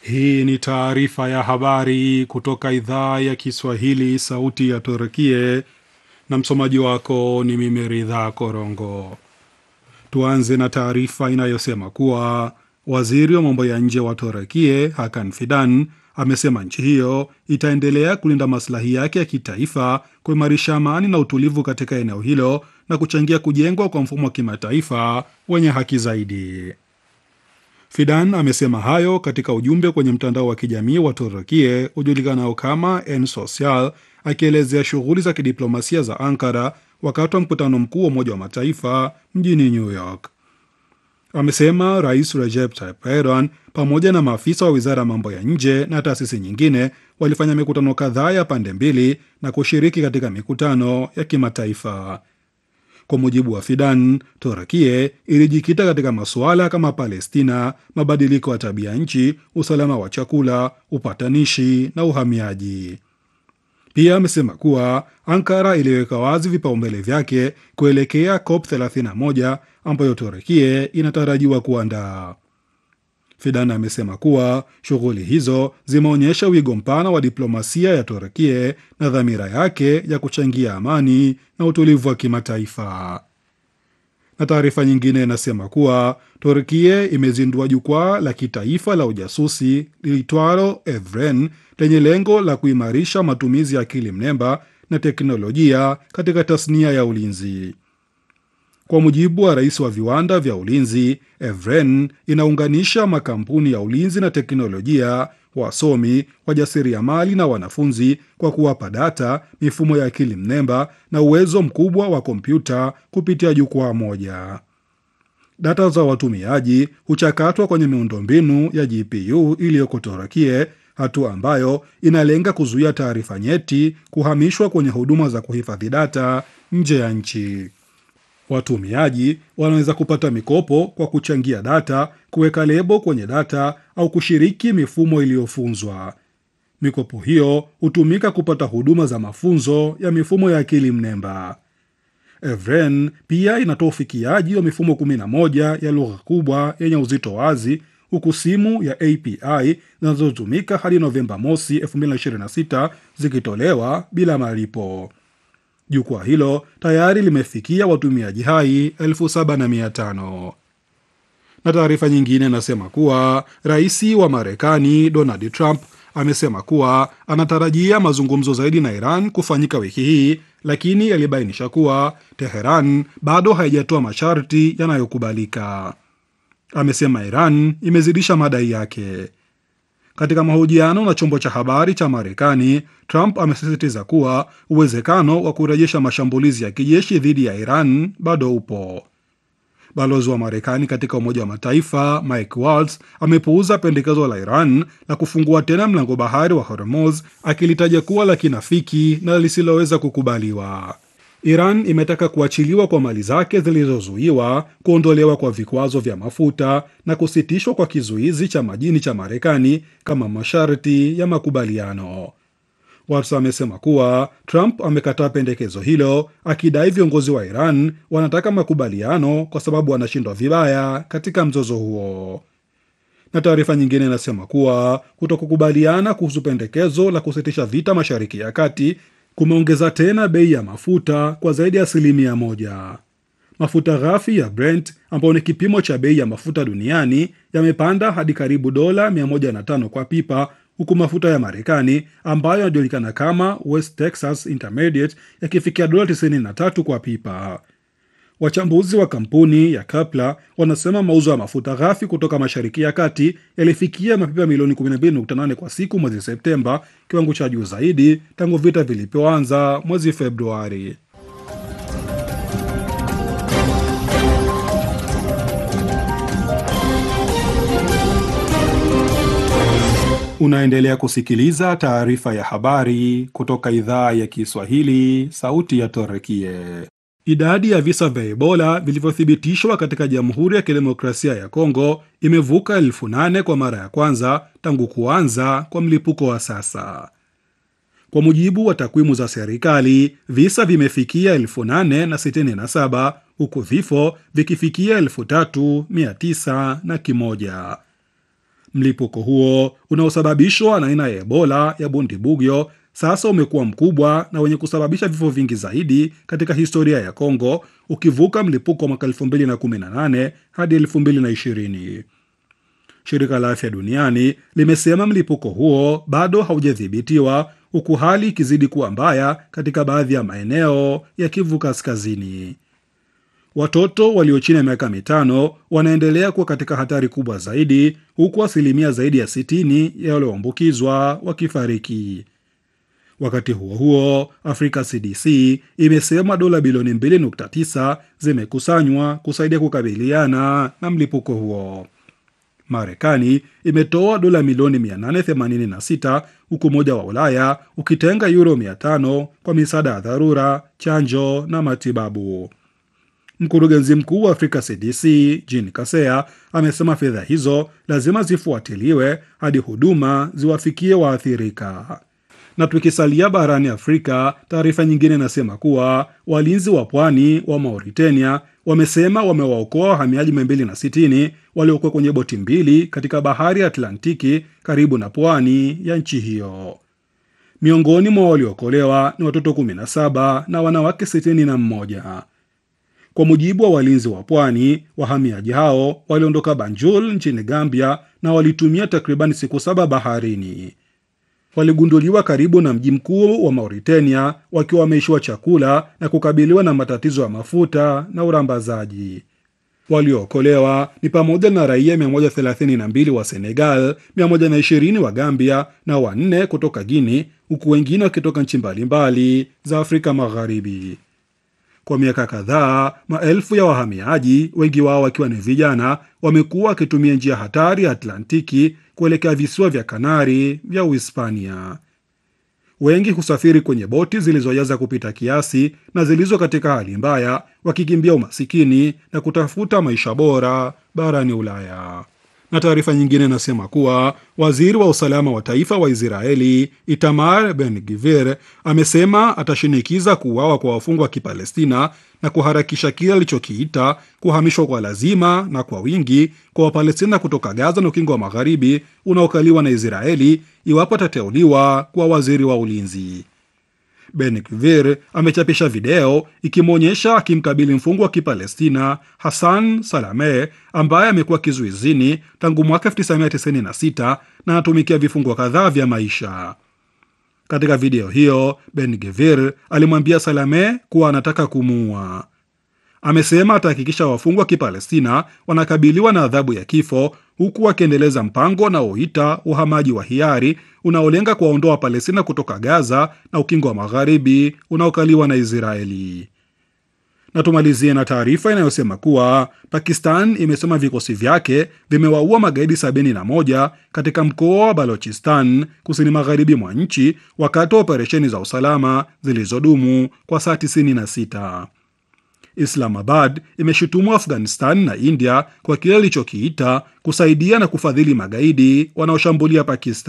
Hii ni taarifa ya habari kutoka idhaa ya Kiswahili, sauti ya Turkie, na msomaji wako ni mimi Ridha Korongo. Tuanze na taarifa inayosema kuwa waziri wa mambo ya nje wa Turkie Hakan Fidan amesema nchi hiyo itaendelea kulinda maslahi yake ya kitaifa, kuimarisha amani na utulivu katika eneo hilo na kuchangia kujengwa kwa mfumo wa kimataifa wenye haki zaidi. Fidan amesema hayo katika ujumbe kwenye mtandao wa kijamii wa Turukie ujulikanao kama En Social, akielezea shughuli za kidiplomasia za Ankara wakati wa mkutano mkuu wa Umoja wa Mataifa mjini New York. Amesema Rais Recep Tayyip Erdogan pamoja na maafisa wa wizara ya mambo ya nje na taasisi nyingine walifanya mikutano kadhaa ya pande mbili na kushiriki katika mikutano ya kimataifa. Kwa mujibu wa Fidan, Torakie ilijikita katika masuala kama Palestina, mabadiliko ya tabia nchi, usalama wa chakula, upatanishi na uhamiaji. Pia amesema kuwa Ankara iliweka wazi vipaumbele vyake kuelekea COP 31 ambayo Torakie inatarajiwa kuandaa. Fidan amesema kuwa shughuli hizo zimeonyesha wigo mpana wa diplomasia ya Turkie na dhamira yake ya kuchangia amani na utulivu wa kimataifa. Na taarifa nyingine inasema kuwa Turkie imezindua jukwaa la kitaifa la ujasusi liitwalo Evren lenye lengo la kuimarisha matumizi ya akili mnemba na teknolojia katika tasnia ya ulinzi. Kwa mujibu wa rais wa viwanda vya ulinzi, Evren inaunganisha makampuni ya ulinzi na teknolojia, wasomi, wajasiriamali na wanafunzi kwa kuwapa data, mifumo ya akili mnemba na uwezo mkubwa wa kompyuta kupitia jukwaa moja. Data za watumiaji huchakatwa kwenye miundombinu ya GPU iliyoko Torakie, hatua ambayo inalenga kuzuia taarifa nyeti kuhamishwa kwenye huduma za kuhifadhi data nje ya nchi. Watumiaji wanaweza kupata mikopo kwa kuchangia data, kuweka lebo kwenye data au kushiriki mifumo iliyofunzwa. Mikopo hiyo hutumika kupata huduma za mafunzo ya mifumo ya akili mnemba. Evren pia inatoa ufikiaji wa mifumo 11 ya lugha kubwa yenye uzito wazi, huku simu ya API zinazotumika hadi Novemba mosi 2026 zikitolewa bila malipo. Jukwaa hilo tayari limefikia watumiaji hai elfu saba na mia tano. Na taarifa nyingine inasema kuwa rais wa Marekani Donald Trump amesema kuwa anatarajia mazungumzo zaidi na Iran kufanyika wiki hii, lakini alibainisha kuwa Teheran bado haijatoa masharti yanayokubalika. Amesema Iran imezidisha madai yake. Katika mahojiano na chombo cha habari cha Marekani, Trump amesisitiza kuwa uwezekano wa kurejesha mashambulizi ya kijeshi dhidi ya Iran bado upo. Balozi wa Marekani katika Umoja wa Mataifa Mike Waltz amepuuza pendekezo la Iran la kufungua tena mlango bahari wa Hormuz, akilitaja kuwa la kinafiki na lisiloweza kukubaliwa. Iran imetaka kuachiliwa kwa mali zake zilizozuiwa, kuondolewa kwa vikwazo vya mafuta na kusitishwa kwa kizuizi cha majini cha Marekani kama masharti ya makubaliano. Watts amesema kuwa Trump amekataa pendekezo hilo, akidai viongozi wa Iran wanataka makubaliano kwa sababu wanashindwa vibaya katika mzozo huo. Na taarifa nyingine inasema kuwa kutokukubaliana kuhusu pendekezo la kusitisha vita Mashariki ya Kati kumeongeza tena bei ya mafuta kwa zaidi ya asilimia moja. Mafuta ghafi ya Brent ambayo ni kipimo cha bei ya mafuta duniani yamepanda hadi karibu dola 105 kwa pipa, huku mafuta ya Marekani ambayo yanajulikana kama West Texas Intermediate yakifikia dola 93 kwa pipa. Wachambuzi wa kampuni ya Kapla wanasema mauzo ya mafuta ghafi kutoka Mashariki ya Kati yalifikia mapipa milioni 12.8 kwa siku mwezi Septemba, kiwango cha juu zaidi tangu vita vilipoanza mwezi Februari. Unaendelea kusikiliza taarifa ya habari kutoka idhaa ya Kiswahili, sauti ya Torekie. Idadi ya visa vya Ebola vilivyothibitishwa katika Jamhuri ya Kidemokrasia ya Kongo imevuka elfu nane kwa mara ya kwanza tangu kuanza kwa mlipuko wa sasa. Kwa mujibu wa takwimu za serikali, visa vimefikia elfu nane na sitini na saba huku vifo vikifikia elfu tatu mia tisa na kimoja. Mlipuko huo unaosababishwa na aina ya Ebola ya Bundibugyo sasa umekuwa mkubwa na wenye kusababisha vifo vingi zaidi katika historia ya Kongo, ukivuka mlipuko wa mwaka 2018 hadi 2020. Shirika la Afya Duniani limesema mlipuko huo bado haujadhibitiwa huku hali ikizidi kuwa mbaya katika baadhi ya maeneo ya Kivu Kaskazini. Watoto walio chini ya miaka mitano wanaendelea kuwa katika hatari kubwa zaidi, huku asilimia zaidi ya 60 ya walioambukizwa wakifariki. Wakati huo huo, Africa CDC imesema dola bilioni 2.9 zimekusanywa kusaidia kukabiliana na mlipuko huo. Marekani imetoa dola milioni 886 huku Umoja wa Ulaya ukitenga euro 500 kwa misaada ya dharura, chanjo na matibabu. Mkurugenzi mkuu wa Africa CDC Jean Kaseya amesema fedha hizo lazima zifuatiliwe hadi huduma ziwafikie waathirika. Na tukisalia barani Afrika, taarifa nyingine inasema kuwa walinzi wa pwani wa Mauritania wamesema wamewaokoa wahamiaji 260 waliokuwa kwenye boti mbili katika bahari ya Atlantiki karibu na pwani ya nchi hiyo. Miongoni mwa waliookolewa ni watoto 17 na wanawake 61. Kwa mujibu wa walinzi wa pwani, wahamiaji hao waliondoka Banjul nchini Gambia na walitumia takriban siku saba baharini. Waligunduliwa karibu na mji mkuu wa Mauritania wakiwa wameishiwa chakula na kukabiliwa na matatizo ya mafuta na urambazaji. Waliookolewa ni pamoja na raia 132 wa Senegal, 120 wa Gambia na wanne kutoka Guini, huku wengine wakitoka nchi mbalimbali za Afrika Magharibi. Kwa miaka kadhaa, maelfu ya wahamiaji, wengi wao wakiwa ni vijana, wamekuwa wakitumia njia hatari ya Atlantiki kuelekea visiwa vya Kanari vya Uhispania. Wengi husafiri kwenye boti zilizojaza kupita kiasi na zilizo katika hali mbaya, wakikimbia umasikini na kutafuta maisha bora barani Ulaya. Na taarifa nyingine inasema kuwa waziri wa usalama wa taifa wa Israeli Itamar Ben Gvir amesema atashinikiza kuuawa kwa wafungwa wa Kipalestina na kuharakisha kile alichokiita kuhamishwa kwa lazima na kwa wingi kwa Wapalestina kutoka Gaza na Ukingo wa Magharibi unaokaliwa na Israeli iwapo atateuliwa kuwa waziri wa ulinzi. Ben Gvir amechapisha video ikimwonyesha akimkabili mfungwa wa Kipalestina Hassan Salame ambaye amekuwa kizuizini tangu mwaka 1996 na anatumikia vifungo kadhaa vya maisha. Katika video hiyo, Ben Gvir alimwambia Salame kuwa anataka kumuua. Amesema atahakikisha wafungwa wa Kipalestina wanakabiliwa na adhabu ya kifo huku akiendeleza mpango unaoita uhamaji wa hiari unaolenga kuwaondoa Wapalestina kutoka Gaza na Ukingo wa Magharibi unaokaliwa na Israeli. Na tumalizie na taarifa inayosema kuwa Pakistan imesema vikosi vyake vimewaua magaidi 71 katika mkoa wa Balochistan kusini magharibi mwa nchi wakati wa operesheni za usalama zilizodumu kwa saa 96. Islamabad imeshutumu Afghanistan na India kwa kile ilichokiita kusaidia na kufadhili magaidi wanaoshambulia Pakistan.